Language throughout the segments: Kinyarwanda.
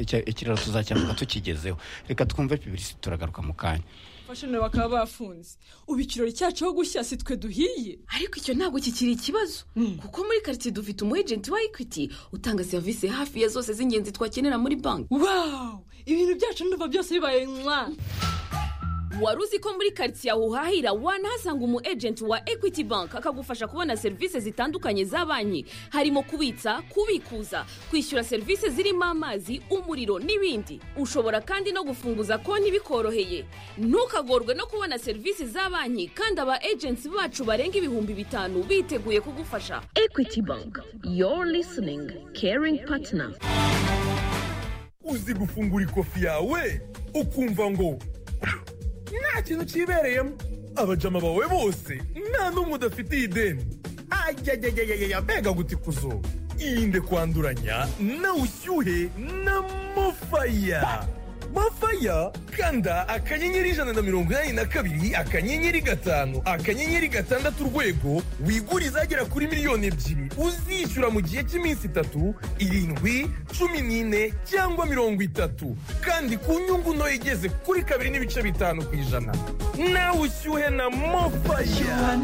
ikiraro tuzacyavuga tukigezeho reka twumve pibirisi turagaruka mu kanya fashoni bakaba bafunze ubu ikirori cyacu ho gushya si twe duhiye ariko icyo ntabwo kikiri ikibazo kuko muri karitsiye dufite umu ejenti wa ekwiti utanga serivisi hafi ya zose z'ingenzi twakenera muri banki wawu ibintu byacu ndumva byose bibaye nkwa wari uzi ko muri karitsiye aho uhahira wanahasanga umu ejenti wa ekwiti banki akagufasha kubona serivisi zitandukanye za banki harimo kubitsa kubikuza kwishyura serivisi zirimo amazi umuriro n'ibindi ushobora kandi no gufunguza konti bikoroheye ntukagorwe no kubona serivisi za banki kandi aba ejenti bacu barenga ibihumbi bitanu biteguye kugufasha ekwiti banki yoru lisiningi keringi patina uzi gufungura ikofi yawe ukumva ngo nta kintu kibereyemo abajama bawe bose nta n'umwe udafitiye ideni ajyajyajyajya mbega gutikuzo irinde kwanduranya na ushyuhe na mofaya mofaya kanda akanyenyeri ijana na mirongo inani na kabiri akanyenyeri gatanu akanyenyeri gatandatu urwego wigure izagera kuri miliyoni ebyiri uzishyura mu gihe cy'iminsi itatu irindwi cumi n'ine cyangwa mirongo itatu kandi ku nyungu ntoya igeze kuri kabiri n'ibice bitanu ku ijana nawe ushyuhe na mofaya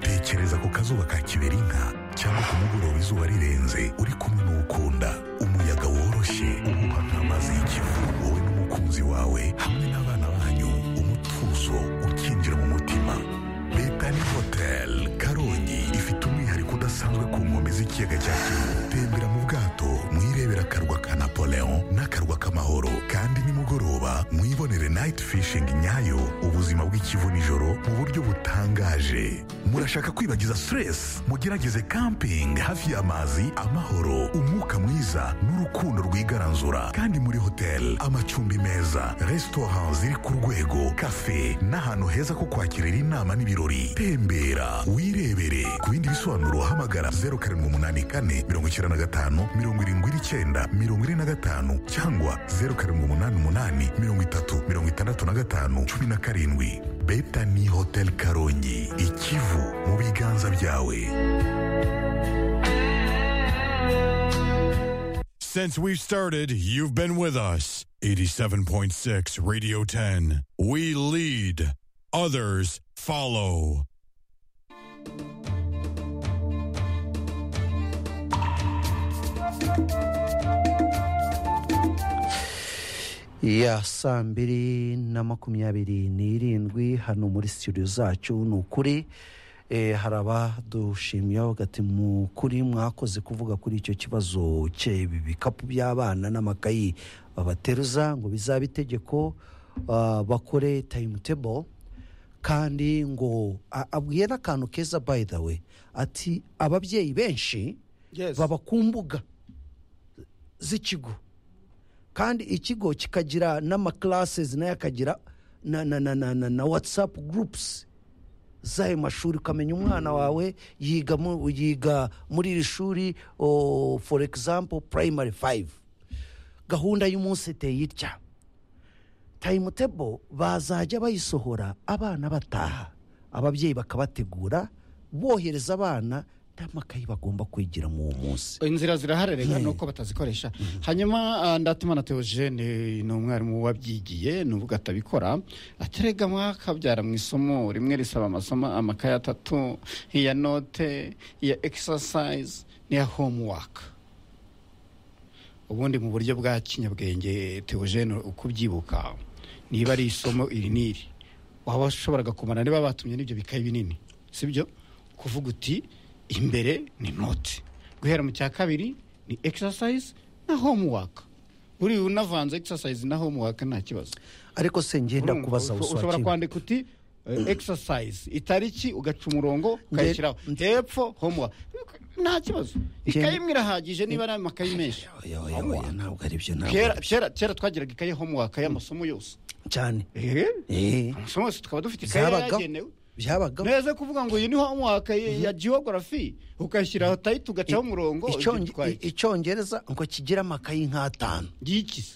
tekereza ku kazuba ka kiberinka cyangwa ku mugoroba izuba rirenze uri kumwe n'ukunda umuyaga woroshye uhuha nk'amazi y'ikivu wowe n'umukunzi wawe hamwe n'abana banyu umutuzo ukinjira mu mutima betani hoteli karongi ifite umwihariko udasanzwe ku nkombe z'ikiyaga cya kivu tembera mu bwato mwirebera akarwa ka napoleon n'akarwa k'amahoro kandi nimugoroba mwibonere nayiti fishingi nyayo ubuzima bw'ikivu nijoro mu buryo butangaje murashaka kwibagiza siteresi mugerageze kampingi hafi y'amazi amahoro umwuka mwiza n'urukundo rwigaranzura kandi muri hoteli amacumbi meza resitora ziri ku rwego kafe n'ahantu heza ko kwakirira inama n'ibirori tembera wirebere ku bindi bisobanuro hamagara zeru karindwi umunani kane mirongo icyenda na gatanu mirongo irindwi n'icyenda mirongo ine na gatanu cyangwa zeru karindwi umunani umunani mirongo itatu mirongo itandatu na gatanu cumi na karindwi betani hoteli karongi ikivu mu biganza byawe Since we started, you've been with us. 87.6 Radio 10. We lead, others follow. ya saa mbiri na makumyabiri n'irindwi hano muri studio zacu ni ukuri eh, hari abadushimira bavuga ati mu kuri mwakoze kuvuga kuri icyo kibazo cy'ibi bikapu by'abana n'amakayi babateruza ngo bizabe itegeko ah, bakore timetable kandi ngo a- abwiye n'akantu keza by the way ati ababyeyi benshi baba ku mbuga z'ikigo kandi ikigo kikagira n'amaklasses nayo akagira na, na, na, na, na, na whatsapp groups z'ayo mashuri ukamenya umwana wawe yiga mu- yiga muri iri shuri o, for example primary 5 gahunda y'umunsi iteye itya table bazajya bayisohora abana bataha ababyeyi bakabategura bohereza abana n'amakayi bagomba kwigira muri uwo munsi inzira zirahari reka ni uko batazikoresha hanyuma ah, ndatimana teogene ni umwarimu wabyigiye ni uvuga atabikora aterega mwakabyara mu isomo rimwe risaba amasomo amakaye atatu iya note iya exercise n'iya homework ubundi mu buryo bwa kinyabwenge teogene ukubyibuka niba ari isomo iri n'iri waba washoboraga kumara niba batumye n'ibyo bikayi binini sibyo kuvuga uti imbere ni note guhera mu cya kabiri ni exercise na homework buriya unavanze exercise na homework nta kibazo ariko se ngenda Urumva, kubaza usho- buswa ushobora kimwe. kwandika uti eh, exercise itariki ugaca umurongo ukayishyiraho hepfo homework nta kibazo ikayi imwe irahagije niba ari amakayi menshi Oya, oya, oya, ntabwo ari byo ntabwo kera ari byo. kera- kera twagiraga ikayi homework y'amasomo yose cyane Eh, Eh, amasomo yose tukaba dufite ikayi byabagaho yagenewe byabagaho neza kuvuga ngo iyi ni homework ya- ya geography ukayishyiraho tayiti ugacaho umurongo Icyonge- ibyo twahise. icyongereza ngo kigira amakayi nk'atanu ngiki se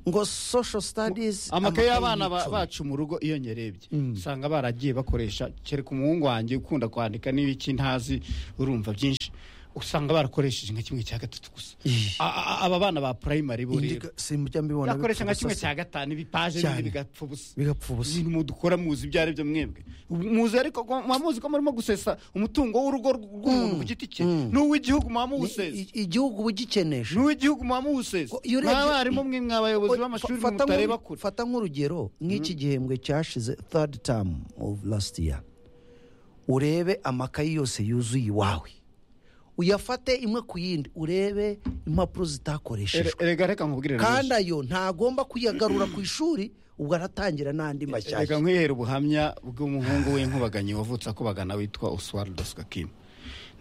ngo social studies amakaye y'abana ba- y'imico. bacu mu rugo iyo nyerebye usanga baragiye bakoresha kereka umuhungu wanjye ukunda kwandika n'ibiki ntazi urumva byinshi usanga barakoresheje nka kimwe cya gatatu gusa Ih. A- a- aba bana ba primary bo Indi rero ga- sinjya mbibona yakoresha nka bipfa kimwe ubusa cya gatanu ibipaje Cyane. n'ibindi bigapfa ubusa bigapfa ubusa ibintu dukora muzi ibyo ari byo mwebwe muzi ariko ko- muba muzi ko murimo gusesa umutungo w'urugo rw'umuntu ku giti cye n'uw'igihugu muba muwusesa I- igihugu uba ugikenesha n'uw'igihugu muba muwusesa Ngo, iyo urebye- mw'abarimu mwe mw'abayobozi Oya, b'amashuri fa- fata mutareba nk'uru- kure fata nk'urugero nk'iki gihembwe cyashize third term of last year urebe amakayi yose yuzuye iwawe uyafate imwe ku yindi urebe impapuro Ere- zitakoreshejwe erega reka nkubwire kandi ayo ntagomba kuyagarura ku ishuri ubwo aratangira n'andi reka mashyashya nkwihere ubuhamya bw'umuhungu w'inkubaganyi wavutse akubagana witwa oswaldo skakima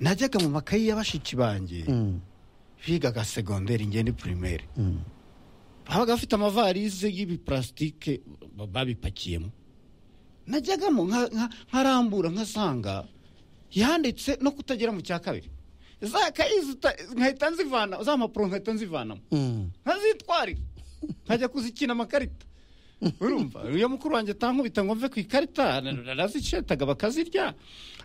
najyaga mu makayi y'abashiki banjye bigaga segonderi ngende primaire babaga bafite amavarize y'ibiparasitike ba- babipakiyemo najyagamo nka- nka- nkarambura nkasanga yanditse no kutagera mu cya kabiri za kayi zita- nkahita nzivana za mpapuro nkahita nzivanamo Mm. nkazitwarira nkajya kuzikina amakarita urumva iyo mukuru wanjye atankubita ngo mve ku ikarita narazicetaga bakazirya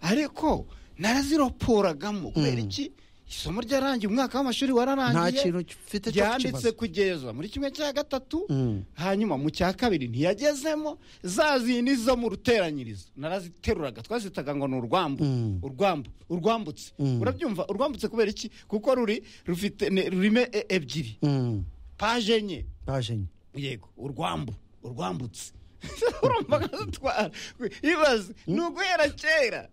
ariko naraziroporagamo kubera iki isomo ryarangiye umwaka w'amashuri nta wararangiye kintu mfite cyo yanditse kukibaza kugeza muri kimwe cya gatatu Mm. hanyuma mu cya kabiri ntiyagezemo za zindi zo mu ruteranyirizo naraziteruraga twazitaga ngo ni urwambu Mm. urwambu urwambutse Mm. urabyumva urwambutse kubera iki kuko ruri rufite ne- rurimo e- ebyiri Mm. paje enye paje enye yego urwambu urwambutse urumva nkazitwara ibaze ni uguhera kera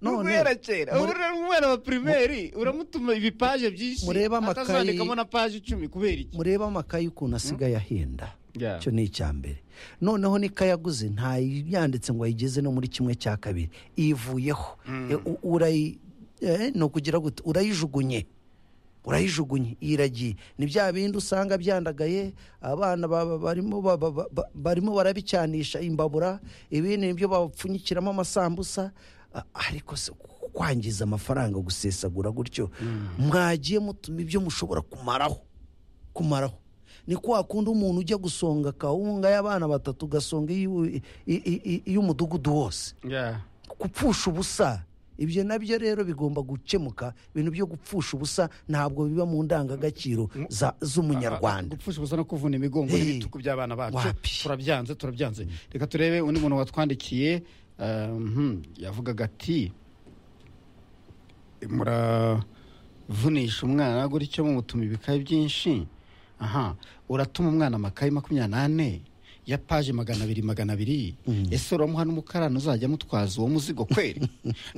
ni None, uguhera kera ubu muri- rero umwana wa pirimeri uramutuma ibipaje byinshi Murebe amakayi- atazandikamo na paje icumi kubera iki murebe amakayi ukuntu asigaye ahenda Yeah. icyo ni icya mbere noneho n'ikayaguze ntayanditse ngo ayigeze no muri kimwe cya kabiri ivuyeho urayi eh, ni ukugira gute urayijugunye urayijugunye iragiye ni bya bindi usanga byandagaye abana ba- ba- barimo ba- ba- ba- ba- barimo barabicyanisha imbabura ibindi nibyo bapfunyikiramo amasambusa a- ariko se kwangiza amafaranga gusesagura gutyo mwagiye mutuma ibyo mushobora kumaraho kumaraho ni kwa kundi umuntu ujya gusonga kawunga y'abana batatu ugasonga iy'u- i- i- i- iy'umudugudu wose Yeah. gupfusha ubusa ibyo nabyo rero bigomba gukemuka ibintu byo gupfusha ubusa ntabwo biba mu ndangagaciro za- z'umunyarwanda gupfusha ubusa no kuvuna imigongo Hey. n'ibituku by'abana bacu Wapi. turabyanze turabyanze reka turebe undi muntu watwandikiye um, yavugaga ati muravunisha umwana gutyo mumutuma ibikayi byinshi aha uratuma umwana amakayi makumyabiri n'ane ya paje magana abiri magana abiri ese uramuha n'umukarani uzajya amutwaza uwo muzigo kweri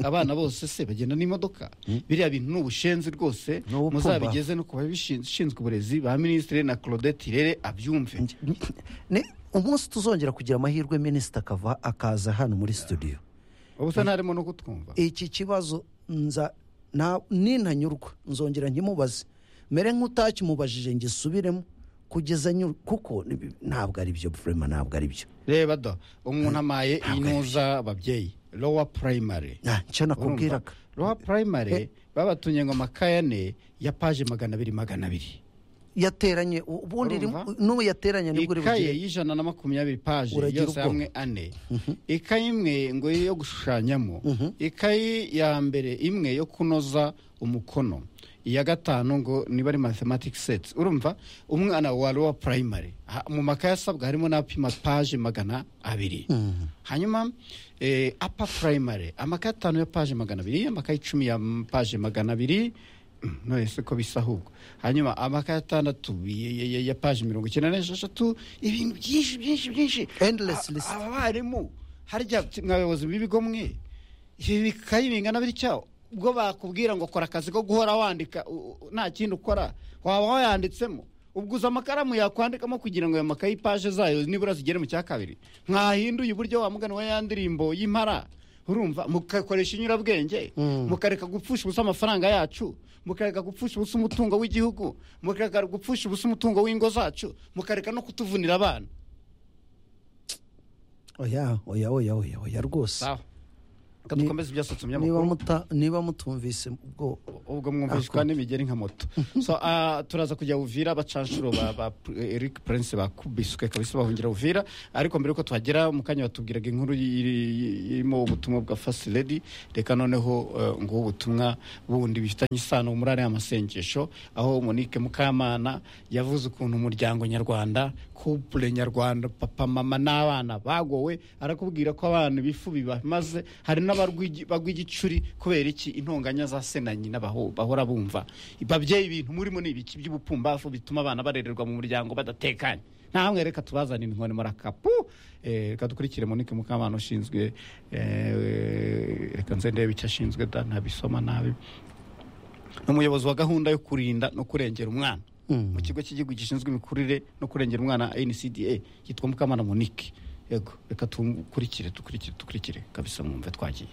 abana bose se bagenda n'imodoka biriya bintu ni ubushenzi rwose Ni ubupfumba. muzabigeze no ku babishinzwe uburezi ba minisitiri na claudette irere abyumve Ni- umunsi tuzongera kugira amahirwe minisita akava akaza hano muri studio ubu se ntarimo no kutwumva iki kibazo nza na- nintanyurwa nzongera nkimubaze mere nk'utakimubajije ngisubiremo kugeza nyu kuko ni- ntabwo ari byo furema ntabwo ari byo reba da umuntu amaye inuza ababyeyi lowa primary Ah, icyo nakubwiraga lowa primary babatumye ngo amakaye ane ya paje magana abiri magana abiri yateranye u- ubundi rimwe- Urumva? n'ubu yateranye nibwo uri ikaye bugire y'ijana na makumyabiri paje Uragira yose ubwoba. hamwe ane ikaye imwe ngo yo gushushanyamo ikaye ya mbere imwe yo kunoza umukono iya gatanu ngo niba ari mathematics sets urumva umwana wa lowa primary ha- mu makaye asabwa harimo n'apima paje magana abiri hanyuma eh, apa primary amakaye atanu ya paje magana abiri amakaye icumi ya mm, paje magana abiri Mm, none se ko bisa ahubwo hanyuma amakaye atandatu ya- ya- ya- ya paje mirongo icyenda n'esheshatu ibintu byinshi byinshi byinshi Endless A- list. abarimu harya mwabayobozi b'ibigo mwe ibi bikayi bingana bitya ubwo bakubwira ngo kora akazi ko guhora wandika u- u- nta kindi ukora waba wayanditsemo ubwo uza amakaramu yakwandikamo kugira ngo ayo makayi paje zayo nibura zigere mu cya kabiri mwahinduye uburyo wa mugani wa ya ndirimbo y'impara urumva mugakoresha inyurabwenge mukareka gupfusha ubusa amafaranga yacu mukareka gupfusha ubusa umutungo w'igihugu mukareka gupfusha ubusa umutungo w'ingo zacu mukareka no kutuvunira abana oya oya oya oya oya rwose sawa reka dukomeze ibyasutse niba umunyamakuru muta niba mutumvise ubwo ubwo mwumvishwa n'imigeri nka moto so ah, turaza kujya uvira bacanshuro ba ba eric prince bakubiswe kabisa bahungira uvira ariko mbere yuko tuhagera mu kanya batubwiraga inkuru y'iri- irimo ubutumwa bwa fast lady reka noneho eh, ngubu ubutumwa bundi bifitanye isano muri ariya masengesho aho monique mukamana yavuze ukuntu umuryango nyarwanda couple nyarwanda papa mama n'abana bagowe arakubwira ko abana ibifu bibamaze hari n'abarwigi- bagwa igicuri kubera iki intonganya za se na nyina baho- bahora bumva babyeyi ibintu murimo ni ibiki by'ubupumbafu bituma abana barererwa mu muryango badatekanye ntamwe reka tubazanire inkoni muri akapu Eh, reka dukurikire monique mukamana ushinzwe eh, reka nze ndebe icyo ashinzwe da ntabisoma nabi ni umuyobozi wa gahunda yo kurinda no kurengera umwana mu kigo cy'igihugu gishinzwe imikurire no kurengera umwana ncda yitwa mukamana monique yego reka tukurikire dukurikire dukurikire kabisa mwumve twagiye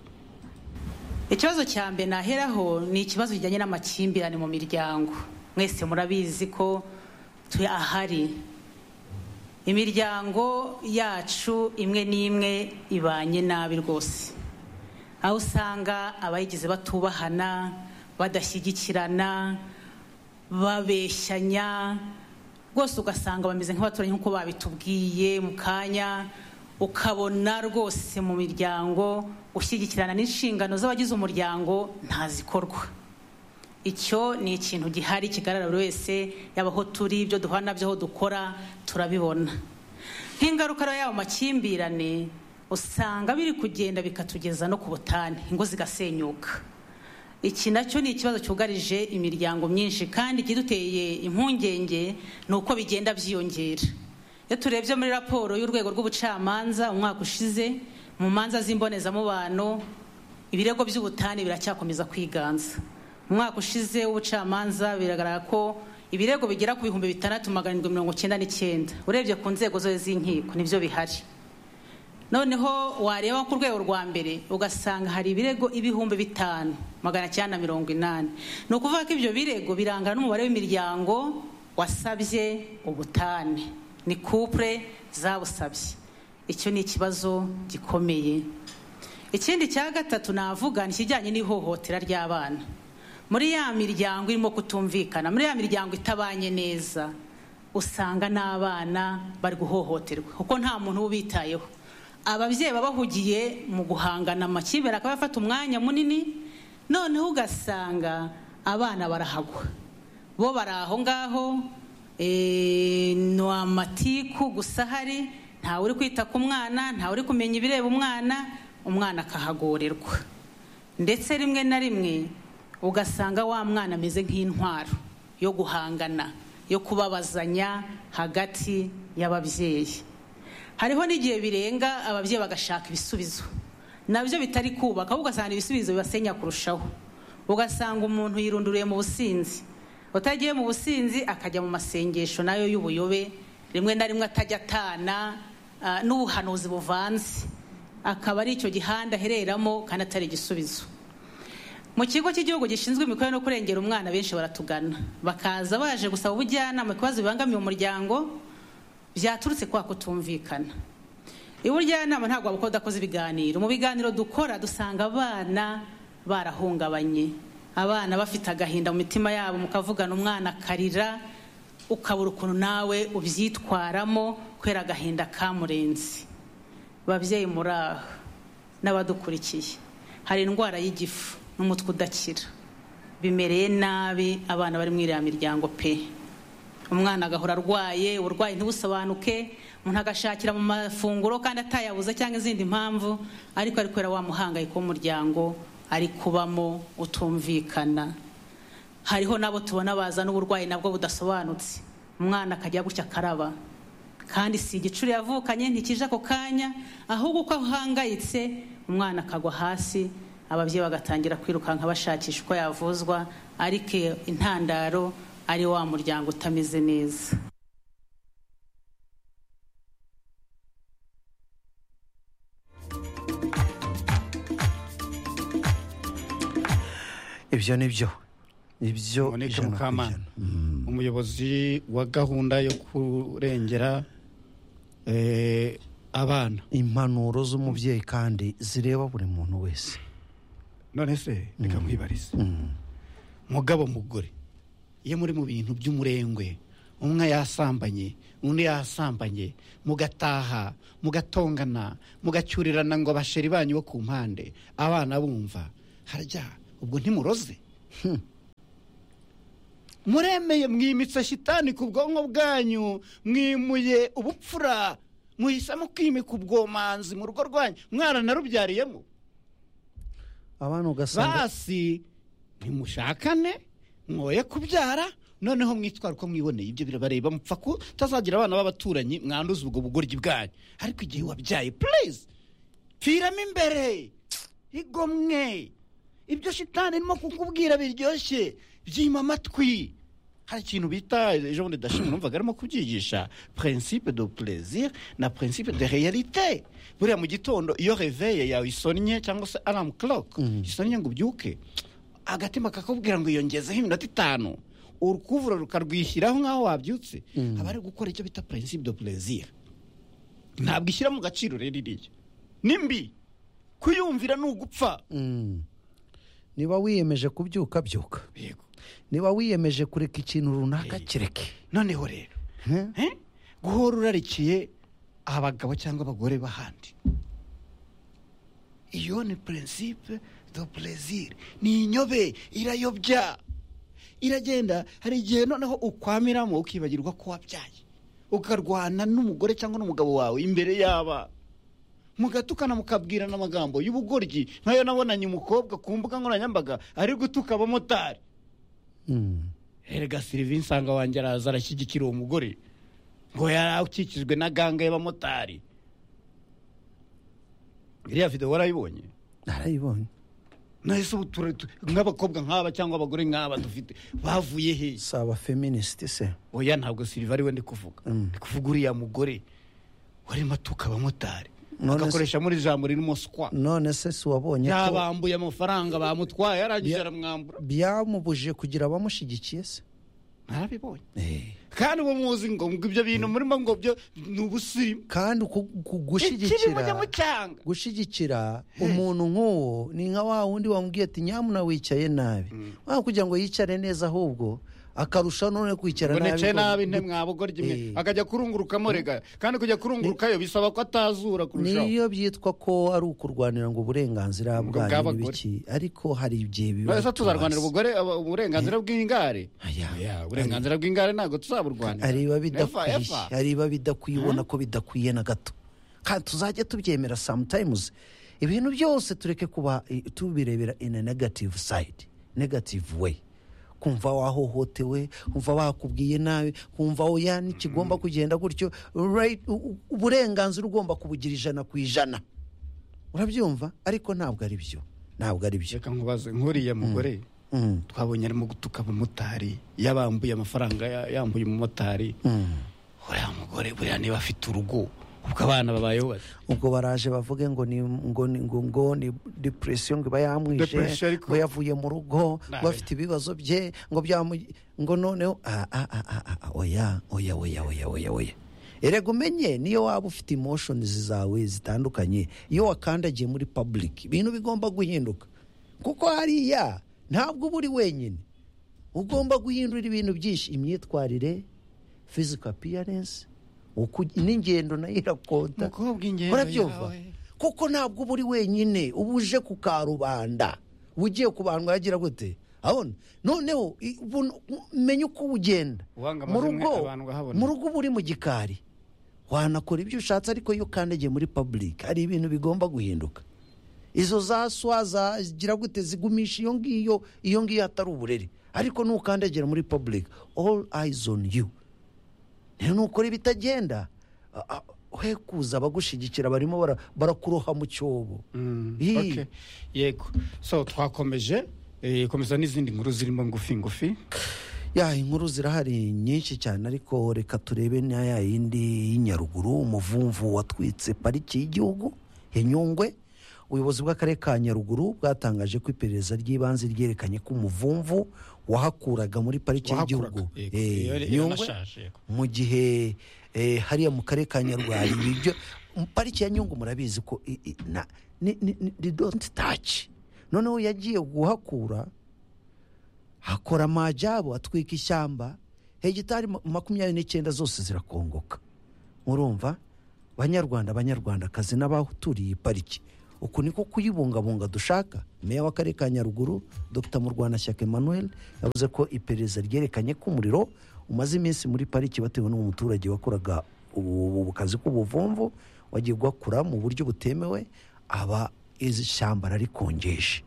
ikibazo cya mbere naheraho ni ikibazo kijyanye n'amakimbirane mu miryango mwese murabizi ko tuya ahari imiryango yacu imwe n'imwe ibanye nabi rwose aho usanga abayigize batubahana badashyigikirana babeshyanya rwose ugasanga bameze nk'abaturanyi nk'uko babitubwiye mu kanya ukabona rwose mu miryango gushyigikirana n'inshingano z'abagize umuryango ntazikorwa icyo ni ikintu gihari kigaragara buri wese yaba aho turi ibyo duhana nabyo aho dukora turabibona nk'ingaruka rero y'ayo makimbirane usanga biri kugenda bikatugeza no ku butane ingo zigasenyuka iki nacyo ni ikibazo cyugarije imiryango myinshi kandi ikiduteye impungenge ni uko bigenda byiyongera iyo turebye muri raporo y'urwego rw'ubucamanza umwaka ushize mu manza z'imbonezamubano ibirego by'ubutane biracyakomeza kwiganza mu mwaka ushize w'ubucamanza biragaragara ko ibirego bigera ku bihumbi bitandatu magana arindwi mirongo icyenda n'icyenda urebye ku nzego zose z'inkiko nibyo bihari noneho wareba ku rwego rwa mbere ugasanga hari ibirego ibihumbi bitanu magana cyenda na mirongo inani ni ukuvuga ko ibyo birego birangana n'umubare w'imiryango wasabye ubutane ni kupure zabusabye icyo ni ikibazo gikomeye ikindi cya gatatu navuga ni ikijyanye n'ihohotera ry'abana muri ya miryango irimo kutumvikana muri ya miryango itabanye neza usanga n'abana bari guhohoterwa kuko nta muntu uba ubitayeho ababyeyi baba bahugiye mu guhangana amakimbirane akaba afata umwanya munini noneho ugasanga abana barahagwa bo bari aho ngaho eh, ni amatiku gusa ahari ntawe uri kwita ku mwana ntawe uri kumenya ibireba umwana umwana akahagorerwa ndetse rimwe na rimwe ugasanga wa mwana ameze nk'intwaro yo guhangana yo kubabazanya hagati y'ababyeyi hariho n'igihe birenga ababyeyi bagashaka ibisubizo nabyo bitari kubaka ahubwo ugasanga ibisubizo bibasenya kurushaho ugasanga umuntu yirunduriye mu businzi utagiye mu businzi akajya mu masengesho nayo y'ubuyobe rimwe na rimwe atajya atana ah, n'ubuhanuzi buvanze akaba ari icyo gihanda ahereramo kandi atari igisubizo mu kigo cy'igihugu gishinzwe imikorere no kurengera umwana benshi baratugana bakaza baje gusaba ubujyanama ku bibazo bibangamiye umuryango byaturutse kwa kutumvikana ubujyanama ntabwo wabukoda udakoze ibiganiro mu biganiro dukora dusanga abana barahungabanye abana bafite agahinda mu mitima yabo mukavugana umwana akarira ukabura ukuntu nawe ubyitwaramo kubera agahinda kamurenze babyeyi muri aho n'abadukurikiye hari indwara y'igifu n'umutwe udakira bimereye nabi abana bari muri iriya miryango pe umwana agahora arwaye uburwayi ntibusobanuke umuntu agashakira mu mafunguro kandi atayabuze cyangwa izindi mpamvu ariko ari kubera wa muhangayiko w'umuryango ari kubamo utumvikana hariho n'abo tubona bazana uburwayi nabwo budasobanutse umwana akajya gutya akaraba kandi si igicuri yavukanye ntikije ako kanya ahubwo uko ahangayitse umwana akagwa hasi ababyeyi bagatangira kwirukanka bashakisha uko yavuzwa ariko iyo intandaro ari wa muryango utameze neza ibyo ni byo ibyo monique ijana ku mukamana ijana. umuyobozi wa gahunda yo kurengera eh, abana impanuro z'umubyeyi kandi zireba buri muntu wese none se reka nkwibarize mugabo mugore iyo muri mu bintu by'umurengwe umwe yasambanye undi yasambanye mugataha mugatongana mugacyurirana ngo abasheri banyu bo ku mpande abana bumva harya ubwo ntimuroze Hmm. muremeye mwimitse shitani ku bwonko bwanyu mwimuye ubupfura muhisemo kwimika ubwomanzi mu rugo rwanyu mwana narubyariyemo abana ugasanga basi ntimushakane mwoye kubyara noneho mwitwara uko mwiboneye ibyo birabareba mupfa kutazagira abana b'abaturanyi mwanduza ubwo bugoryi bwanyu ariko igihe wabyaye purize pfiramo imbere igomwe ibyo shitani irimo kukubwira biryoshye byima amatwi hari ikintu bita ejo bundi dashimwe numvaga arimo kubyigisha principe de plaisir na principe de réalité buriya mu gitondo iyo reveye yawe isonnye cyangwa se alarm clock isonnye ngo ubyuke agatima kakubwira ngo iyongezeho iminota itanu urukuvura rukarwishyiraho nk'aho wabyutse aba ari gukora icyo bita principe de plaisir ntabwo ishyira mu gaciro rero iriya nimbi kuyumvira ni ugupfa niba wiyemeje kubyuka byuka yego niba wiyemeje kureka ikintu runaka kireke noneho rero Eh? guhora urarikiye abagabo cyangwa abagore b'ahandi iyo ni prinsipe do plaisir ni inyobe irayobya iragenda hari igihe noneho ukwamiramo ukibagirwa ko wabyaye ukarwana n'umugore cyangwa n'umugabo wawe imbere y'aba mugatukana mukabwirana amagambo y'ubugoryi nk'ayo nabonanye umukobwa ku mbuga nkoranyambaga ari gutuka abamotari Mm. erega sirivi nsanga wanjye araza arashyigikira uwo mugore ngo yari akikijwe na ganga y'abamotari iriya videwo warayibonye narayibonye nahise ubu tura- tu- nk'abakobwa nk'aba cyangwa abagore nk'aba dufite bavuye he si abafeministi se oya ntabwo siriva ariwe ndi kuvuga ndi kuvuga uriya mugore warimo atuka abamotari None se- agakoresha muri jambo ririmo sikwa none se si wabonye ko yabambuye amafaranga bamutwaye arangije Ya- aramwambura byamubujije kugira abamushyigikiye se ntarabibonye Eh. kandi ubu muzi ngo ngo ibyo bintu murimo ngo byo ni ubusirimu kandi ku- ku- ikirimo gushyigikira nyamucyanga gushyigikira umuntu nk'uwo ni nka wa wundi wamubwiye ati nyamuna wicaye nabi waba kugira ngo yicare neza ahubwo akarushaho none kwicara nabi bonetse ngo- nabi ntemwabugoryi imwe Eh. akajya kurunguruka rega kandi kujya kurungurukayo bisaba ko atazura kurushaho niyo byitwa ko ari ukurwanira ngo uburenganzira bwanyu bw'abagore. n'ibiki ariko hari igihe biba none se tuzarwanira bitubase. ubugore aba- uburenganzira bw'ingare Aya. Oya, uburenganzira bw'ingare ntabwo tuzaburwanira hari ibiba Never, bidakwiye ever. hari ibiba bidakwiye ubona ko bidakwiye na gato kandi tuzajya tubyemera sometimes ibintu byose tureke kuba eh, tubirebera in a negative side negative way kumva wahohotewe kumva bakubwiye nabi kumva oya ntikigomba kugenda gutyo right, u- u- uburenganzira ugomba kubugira ijana ku ijana urabyumva ariko ntabwo ari byo ntabwo ari byo reka nkubaze nkuriya mugore Mm, twabonye arimo gutuka abamotari yabambuye amafaranga ya- yambuye umumotari mm. uriya mugore buriya niba afite urugo ubwo abana babayeho bate ubwo baraje bavuge ngo ni ngo ni ngo ngo ni depression ngo iba Depression yamwishe ariko- ngo yavuye mu rugo ngo Nabi. afite ibibazo bye ngo byamu ngo noneho ah, ah, ah, ah, ah, oya oya oya oya oya oya erega umenye niyo waba ufite emotions zawe zitandukanye iyo wakandagiye muri public ibintu bigomba guhinduka kuko hariya ntabwo uba uri wenyine ugomba guhindura ibintu byinshi imyitwarire physical appearance uku- n'ingendo nayo irakonta Umukobwa ingendo urabyumva yawe. kuko ntabwo uba uri wenyine uba uje ku karubanda ugiye ku bantu yagira gute abona noneho i- ubu- menya uko ugenda Uwanga mu amazimwe rugo abantu bahabona. mu rugo uba uri mu gikari wanakora ibyo ushatse ariko iyo ukandagiye muri public hari ibintu bigomba guhinduka izo za swa zagira gute zigumisha iyo ngiyo iyo ngiyo atari uburere ariko nukandagera muri public all eyes on you rero nukora ibitagenda a- a- he kuza abagushyigikira barimo bara- barakuroha mu cyobo Ih. Okay. yego so twakomeje eh, komeza n'izindi nkuru zirimo ngufi ngufi ya inkuru zirahari nyinshi cyane ariko reka turebe na ya yindi y'inyaruguru umuvumvu watwitse pariki y'igihugu ya nyungwe ubuyobozi bw'akarere ka nyaruguru bwatangaje ko iperereza ry'ibanze ryerekanye ko umuvumvu wahakuraga muri pariki y'igihugu Wahakuraga, yego. eh, Yari- Nyungwe, yaranashaje, yego. mu gihe eh, hariya mu karere ka nyaruguru hari ibyo pariki ya nyungu murabizi ko i- i- na- ni- ni- ni- ni don't touch noneho yagiye guhakura hakora amajyabo atwika ishyamba hegitari ma- makumyabiri n'icyenda zose zirakongoka murumva banyarwanda banyarwandakazi n'abaturiye iyi pariki uku niko kuyibungabunga dushaka meya w'akarere ka nyaruguru dr murwanashyaka emmanuel yavuze ko iperereza ryerekanye ko umuriro umaze iminsi muri pariki batewe n'uwo muturage wakoraga ubu ubu kazi k'ubuvumvu wagiye ugakura mu buryo butemewe aba izi shyamba rarikongesha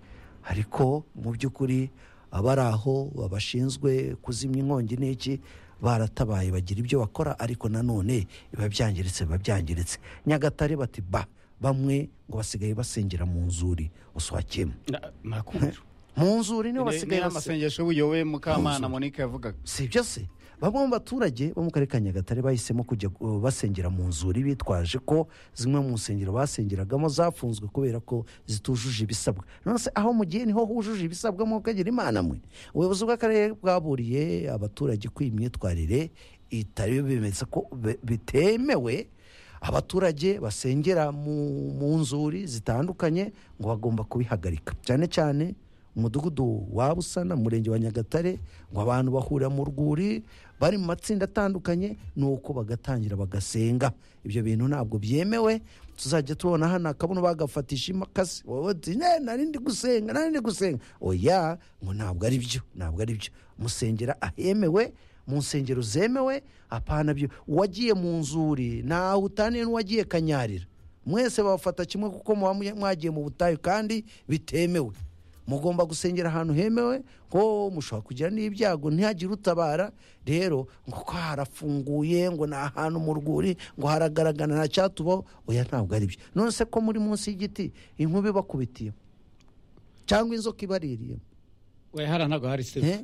ariko mu by'ukuri abari aho babashinzwe kuzimya inkongi n'iki baratabaye bagira ibyo bakora ariko nanone biba byangiritse biba byangiritse nyagatare bati ba bamwe ngo basigaye basengera mu nzuri uswakemo Na- nakumva mu nzuri niho basigaye ni basengera amasengesho uyowe mukamana monica yavugaga si ibyo se bamwe mu baturage bo mu karere ka nyagatare bahisemo kujya uh, basengera mu nzuri bitwaje ko zimwe mu nsengero basengeragamo zafunzwe kubera ko zitujuje ibisabwa none se aho mugiye niho hujuje ibisabwa mukagira imana mwe ubuyobozi bw'akarere bwaburiye abaturage ko iyi myitwarire itari bimeze ko be- bitemewe abaturage basengera mu, mu nzuri zitandukanye ngo bagomba kubihagarika cyane cyane umudugudu wa busana umurenge wa nyagatare ngo abantu bahurira mu rwuri bari mu matsinda atandukanye nuko bagatangira bagasenga ibyo bintu ntabwo byemewe tuzajya tubona hano akabuno bagafatisha imakasi wowe uti "Ne, nari ndi gusenga nari ndi gusenga oya ngo ntabwo ari byo ntabwo ari byo musengera ahemewe mu nsengero zemewe apana byo uwagiye mu nzuri ntawe utaniye n'uwagiye kanyarira mwese babafata kimwe kuko muba mu- mwagiye mu butayu kandi bitemewe mugomba gusengera ahantu hemewe ko mushobora kugira n'ibyago ntihagire utabara rero ngo ko harafunguye ngo ni ahantu mu rwuri ngo haragaragara nta cyatubaho oya ntabwo ari byo none se ko muri munsi y'igiti inkuba ibakubitiye cyangwa inzoka ibaririyemo we hara ntabwo hari se eh?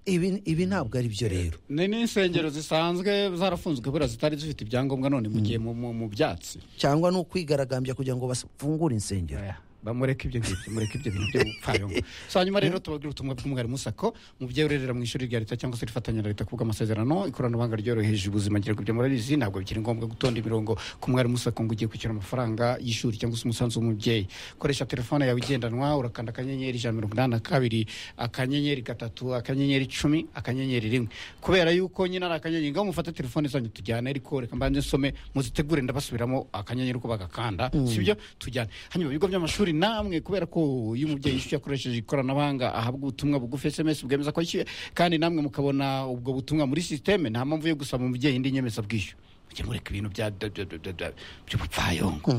Ibi- ibi ntabwo ari byo rero ni n'insengero zisanzwe zarafunzwe kubera zitari zifite ibyangombwa none mu gihe mu- mu mu byatsi cyangwa ni ukwigaragambya kugira ngo bafungure insengero Oya, bamureke ibyo ngibyo mureke ibyo bintu by'ubupfayongo so hanyuma rero tubabwira ubutumwa bw'umwari musako mubyeyi urerera mu ishuri rya leta cyangwa se rifatanya na leta kuvuga amasezerano ikoranabuhanga ryoroheje ubuzima ngira ngo ibyo murabizi ntabwo bikiri ngombwa gutonda imirongo ku mwari musako ngo ugiye kwishyura amafaranga y'ishuri cyangwa se umusanzu w'umubyeyi koresha telefone yawe igendanwa urakanda akanyenyeri ijana na mirongo inani na kabiri akanyenyeri gatatu akanyenyeri icumi akanyenyeri rimwe kubera yuko nyine ari akanyenyeri ngaho mufate telefone zanyu tujyane ariko reka mbanze nsome muzitegure ndabasubiramo akanyenyeri uko bagakanda sibyo tujyane hanyuma ibigo by'amashuri namwe kubera ko iyo umubyeyi yishyuye akoresheje ikoranabuhanga ahabwa ubutumwa bugufi sms bwemeza ko yishyuye kandi namwe mukabona ubwo butumwa muri sisiteme nta mpamvu yo gusaba umubyeyi indi nyemezabwishyu mujye mureka ibintu bya bya- bya- bya- bya- by'ubupfayongo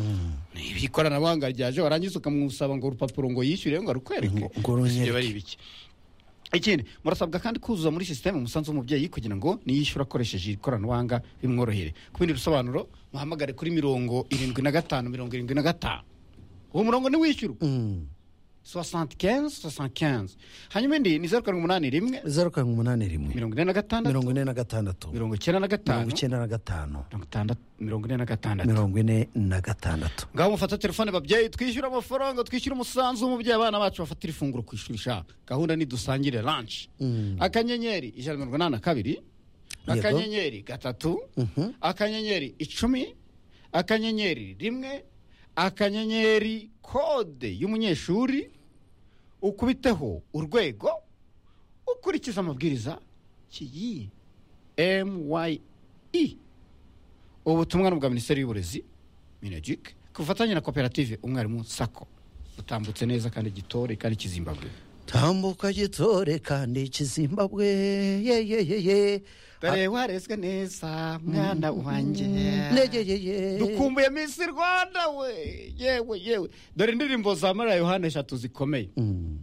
Ni ikoranabuhanga ryaje warangiza ukamusaba ngo urupapuro ngo yishyure ngo arukwereke Ngo- ngo runyereke. Ibyo ari ibiki ikindi murasabwa kandi kuzuza muri sisiteme umusanzu w'umubyeyi kugira ngo niyishyura akoresheje ikoranabuhanga bimworohere ku bindi bisobanuro muhamagare kuri mirongo irindwi na gatanu mirongo irindwi na gatanu uwo murongo ntiwishyurwa soixante quinze soixante quinze hanyuma indi ni zeru karindwi umunani rimwe zeru karindwi umunani rimwe mirongo ine na gatandatu mirongo ine na gatandatu mirongo icyenda na mirongo gatanu icyenda na gatanu mirongo itandatu mirongo ine na gatandatu mirongo ine na gatandatu ngaho mufata telefone babyeyi twishyura amafaranga twishyura umusanzu w'umubyeyi abana bacu bafatira ifunguro ku ishuri sha gahunda ni dusangire lanshi akanyenyeri ijana na mirongo inani na kabiri akanyenyeri gatatu akanyenyeri icumi akanyenyeri rimwe akanyenyeri kode y'umunyeshuri ukubiteho urwego ukurikiza amabwiriza kiyi mye ubutumwa ni ubwa minisiteri y'uburezi minagike ku bufatanye na koperative umwarimu sako utambutse neza kandi gitore kandi kizimbabwe tambuka gitore kandi kizimbabwe ye ye ye ye dore warezwe neza mwana wanjye nege ye ye dukumbuye minsi rwanda we yewe yewe dore indirimbo za mariya yohana eshatu zikomeye Mm.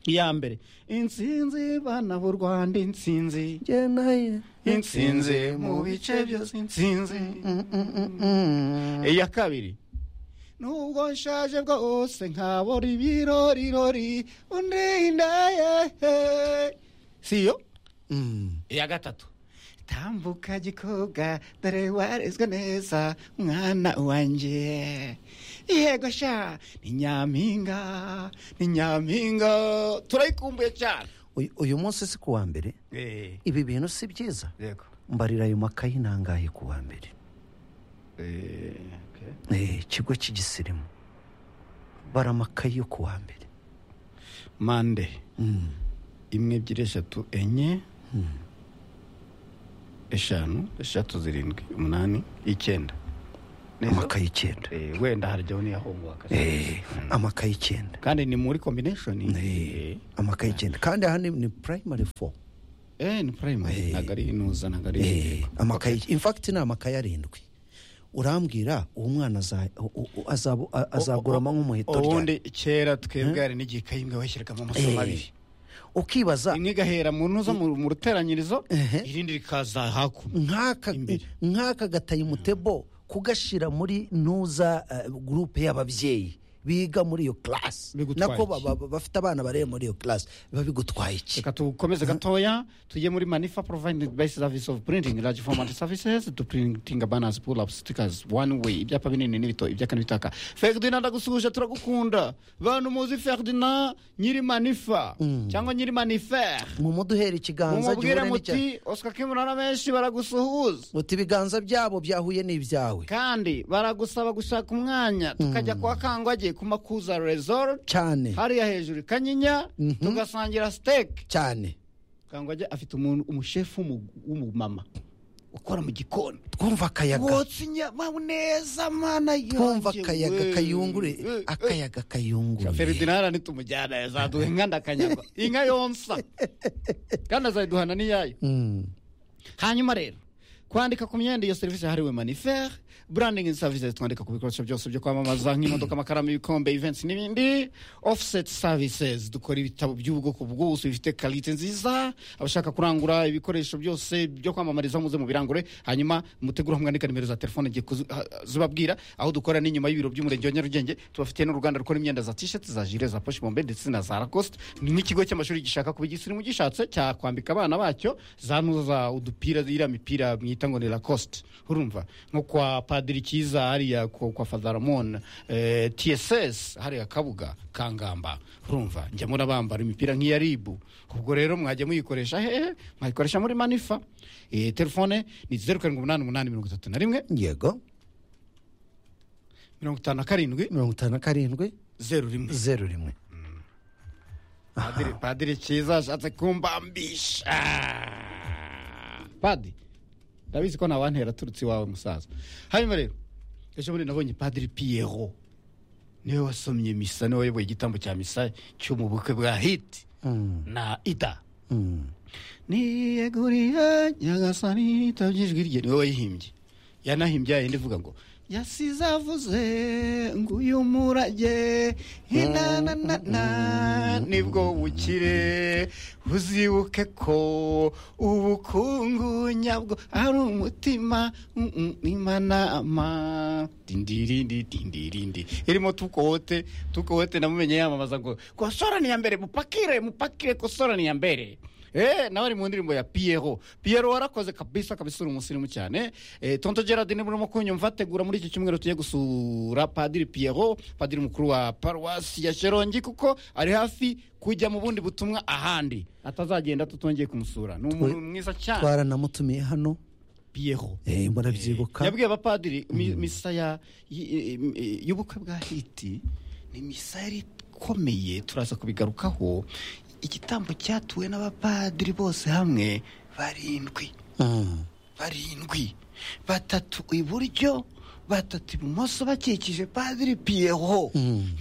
iya mbere insinzi bana b'u rwanda insinzi Jye naye. insinzi mu bice byose insinzi iya kabiri nubwo nshaje bwose nkabora ibirorirori undi ndaye siyo Mm. iya gatatu tambuka gikobwa dore warezwe neza mwana wanjye yego sha ni nyampinga ni nyampinga turayikumbuye cyane Uyu- uyu munsi si ku wa mbere Eh, ibi bintu si byiza yego mbarira ayo makayi nangahe ku wa mbere Eh, okay. Eh, ikigo cy'igisirimu bara amakayi yo ku wa mbere mande Mm. imwe ebyiri eshatu enye eshanu eshatu zirindwi umunani icyenda Neza? amakaye icyenda Eh, wenda harajyaho n'iyahongoka Eh, amakaye icyenda kandi ni muri combination Eh, eh amakaye icyenda kandi aha ni ni primary four eh, ni primary Eh. ntabwo ari inuza ntabwo ari Eh, amakaye in fact ni amakaye arindwi urambwira uwo mwana aza- u- u- azaba- a- azagurama nk'umuheto ubundi kera twebwe hari n'igikayi imwe bashyiragamo amasomo abiri ukibaza imwe igahera mu ntuza mu mu ruteranyirizo Ehe. irindi rikaza hakuno nk'aka Imbere. nk'aka gatayimutebo kugashyira muri ntuza eh, gurupe y'ababyeyi biga muri iyo class Bigutwaye nako ba- iki? ba- ba- bafite abana bareba muri iyo class biba bigutwaye iki reka tukomeze gatoya tujye muri manifa provided by service of printing large format services to printing banners pull up stickers one way ibyapa binini n'ibito ibyaka n'ibitaka ferdinand ndagusuhuje turagukunda bantu muzi ferdinand nyiri manifa cyangwa nyiri manifere mumuduhera ikiganza mumubwire gihure n'icya- muti oscar kimurana benshi baragusuhuza muti ibiganza byabo byahuye n'ibyawe kandi baragusaba gushaka umwanya tukajya kwa kangwage ku makuza resort cyane hariya hejuru i kanyinya tugasangira siteke cyane kangwage afite umuntu umushefu w'umu- w'umumama ukora mu gikoni twumva akayaga wotsa inyama neza mana yanjye twumva akayaga we. kayungure Eh, eh. akayaga kayunguruye ferdinand nitumujyana yazaduha inka ndakanyagwa inka yonsa kandi azayiduhana n'iyayo Mm. hanyuma rero kwandika ku myenda iyo serivisi yahariwe manifere branding services twandika ku bikoresho byose byo kwamamaza nk'imodoka amakaramu ibikombe events n'ibindi offset services dukora ibitabo by'ubwoko bwose bifite karite nziza abashaka kurangura ibikoresho byose byo kwamamariza muze mu birangure hanyuma mutegure aho mwandika nimero za telefone igihe kuzi- ha- zibabwira aho dukora ni inyuma y'ibiro by'umurenge wa nyarugenge tubafitiye n'uruganda rukora imyenda za t-shirt za jire za poche bombe ndetse na za lacoste ni nk'ikigo cy'amashuri gishaka kuba igisirimu gishatse cyakwambika abana bacyo za ntuza za udupira iriya mipira mwita ngo ni lacoste urumva nko kwa padiri cyiza hariya ku- kwa fadaramon eh, tss hariya kabuga kangamba urumva njya murabambara imipira nk'iya ribu ubwo rero mwajya muyikoresha hehe mwayikoresha muri manifa eh, telefone ni zeru karindwi umunani umunani mirongo itatu na rimwe yego mirongo itanu na karindwi mirongo itanu na karindwi zeru rimwe zeru rimwe Padiri- padiri cyiza ashatse kumbambisha padi ndabizi ko ntawantera aturutse iwawe musaza hanyuma rero ejo bundi nabonye padiri piyero niwe wasomye misa niwe wayoboye igitambo cya misa cyo mu bukwe bwa hiti na ida Mm. niyeguriye nyagasani yitabye ijwi rye niwe wayihimbye yanahimbye yayindi ivuga ngo yasize avuze ngo uyu murage inanana nibwo bukire uzibuke ko ubukungu nyabwo ari umutima mm, mm, imanama dindirindi dindirindi irimo tukowote tukowote namumenye yamamaza ngo kosora ni iya mbere mupakire mupakire kosora ni iya mbere Eh, nawe ari mu ndirimbo ya Piero. Piero warakoze kabisa kabisa uri umusirimu cyane. Eh, Tonto Gerardine murimo kunyumva tegura muri iki cyumweru tujye gusura Padiri Piero, Padiri mukuru wa Paruwasi ya Sherongi kuko ari hafi kujya mu bundi butumwa ahandi. Atazagenda tutongeye kumusura. Ni umuntu mwiza cyane. twaranamutumiye hano Piero. eh, murabyibuka Yabwiye abapadiri mi- misa ya y- y- y'ubukwe bwa Hiti ni misa yari ikomeye turaza kubigarukaho igitambo cyatuwe n'abapadiri bose hamwe barindwi Mm. barindwi batatu iburyo batatu ibumoso bakikije padiri piyeho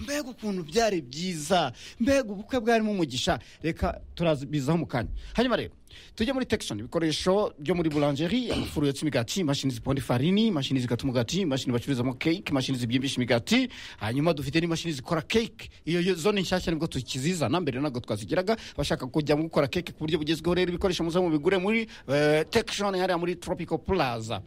mbega ukuntu byari byiza mbega ubukwe bwarimo umugisha reka turabizaho mu kanya hanyuma rero tujye muri tekishoni ibikoresho byo muri burangeri amafuru yotsa imigati imashini ziponda ifarini imashini zikata umugati imashini bacururizamo keke imashini zibyimbisha imigati hanyuma dufite n'imashini zikora keke iyo yo- zo ni nshyashya nibwo tukizizana mbere ntabwo twazigiraga abashaka kujyamo gukora keke ku buryo bugezweho rero ibikoresho muze mubigure muri eh, tekishoni hariya muri tropical plaza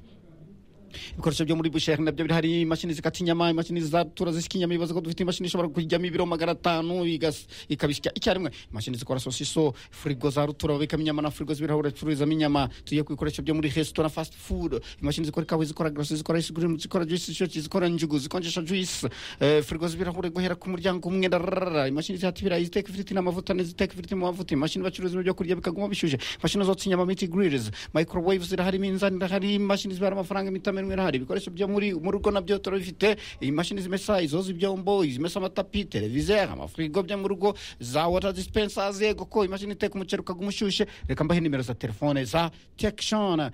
ibikoresho byo muri busheri nabyo biri hari imashini zikata inyama imashini zatura zisika inyama ibibazo ko dufite imashini ishobora kujyamo ibiro magana atanu igas- ikabisya icyarimwe imashini zikora sosiso firigo za rutura babikamo inyama na firigo z'ibirahure bacururizamo inyama tujye ku bikoresho byo muri resitora fast food imashini zikora ikawa zikora garasi zikora ice cream zikora juice shoki zikora njugu zikonjesha juice eh, firigo z'ibirahure guhera ku muryango umwe rarara imashini zihata ibirayi ziteka ifiriti n'amavuta n'iziteka ifiriti mu mavuta imashini bacuruza ibyo kurya bikaguma bishyushye imashini zotsa inyama miti grillers microwaves zirahari iminzani irahari imashini zibara amafaranga imitamero rimwe hari ibikoresho byo muri mu rugo nabyo turabifite imashini zimesa izoza ibyombo izimesa amatapi televiziyo amafirigo byo mu rugo za wota disipensazi yego ko imashini iteka umuceri ukaguma ushyushye reka mbahe nimero za telefone za tekishoni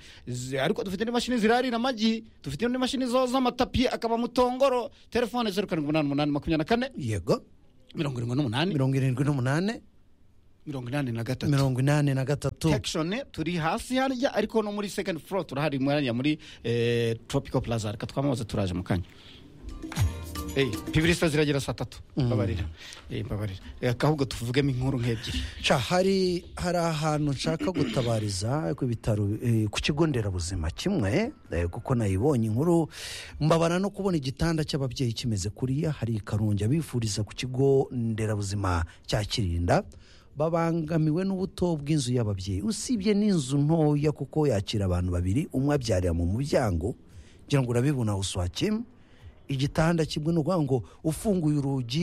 ariko dufite n'imashini zirarira amagi dufite n'imashini zoza amatapi akaba mu tongoro telefone zeru karindwi umunani umunani makumyabiri na kane yego mirongo irindwi n'umunani mirongo irindwi n'umunani mirongo inani na gatatu mirongo inani na gatatu tekishoni turi hasi harya ariko no muri sekendi furo turahari mwanya muri eh, tropical plaza reka twamamaze turaje mu kanya Hey, pibilisa ziragera saa tatu mbabarira Eh, mbabarira Eh, ahubwo tuvugemo inkuru nk'ebyiri Ca, hari hari ahantu nshaka gutabariza ku bitaro eh, ku kigo nderabuzima kimwe eh, kuko nayibonye inkuru mbabara no kubona igitanda cy'ababyeyi kimeze kuriya hari i karongi abifuriza ku kigo nderabuzima cya kirinda babangamiwe n'ubuto bw'inzu y'ababyeyi usibye n'inzu ntoya kuko yakira abantu babiri umwe abyarira mu muryango ngira ngo urabibona uswakima igitanda kimwe ni ukuvuga ngo ufunguye urugi